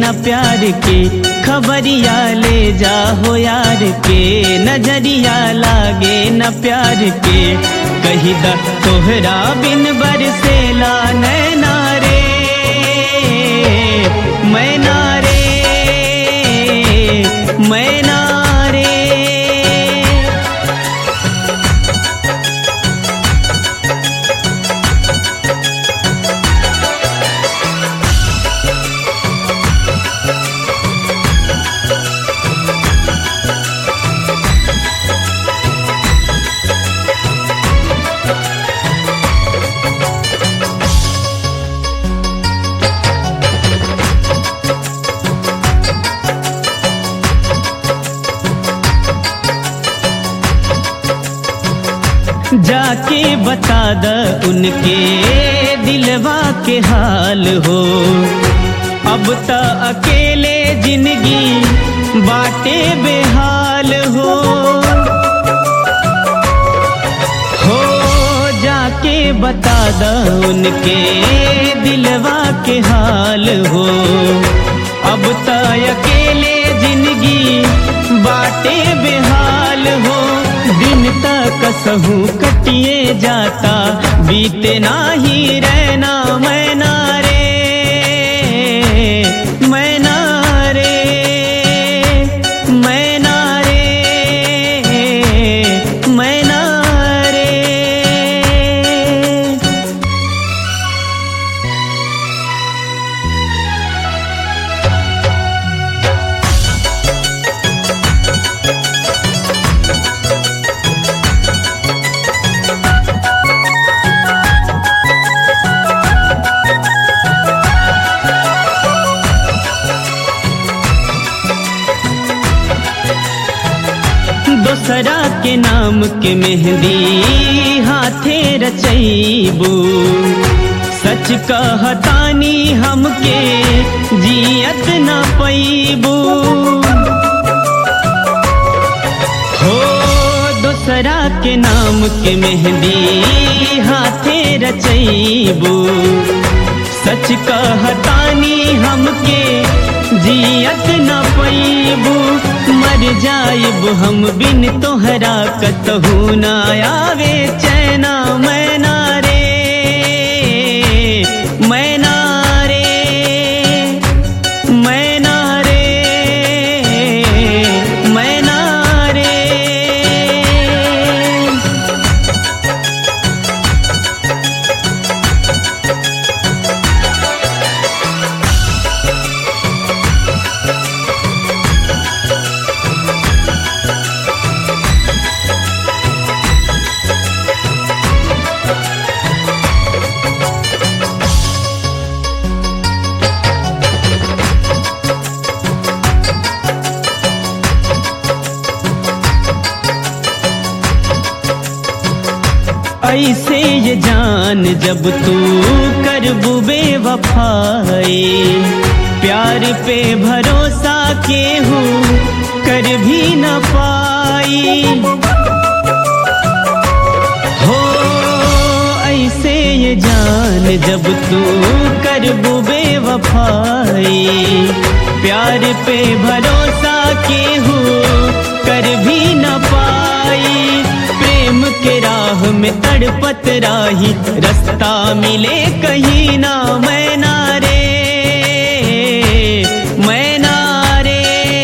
न प्यार के खबरिया ले जा हो यार के नजरिया लागे न प्यार के कही द तोहरा बिन बरसेला नैना रे मैना रे मैना रे जाके बता द उनके दिलवा के हाल हो अब त अकेले जिंदगी बाटे बेहाल हो हो जाके बता द उनके दिलवा के हाल हो अब त अकेले जिंदगी बाटे बेहाल हो दिन तक कसहू कटिए जाता बीते नाही रहना मैना रे मैना रे मैना रे मैना रे दोसरा के नाम के मेहंदी हाथे रचैबू सच कहतानी हमके जियत न पैबू हो दोसरा के नाम के मेहंदी हाथे रचैबू सच कहतानी हमके जियत न पैबू मर जाइब हम बिन तोहरा कतहू न आवे चैना मैना रे मैना रे मैना रे मैना रे ऐसे ये जान जब तू कर बुबे वफाई प्यार पे भरोसा के हूँ कर भी न पाई हो ऐसे ये जान जब तू कर बुबे वफाई प्यार पे भरोसा के हूँ कर भी न पाई प्रेम के राह में तड़पत राही रास्ता मिले कहीं ना मैना रे मैना रे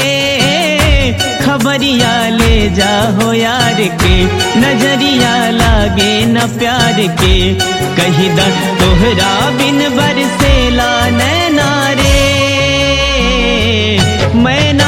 खबरिया ले जा हो यार के नजरिया लागे न प्यार के कही द तोहरा बिन बरसेला नैना रे मैना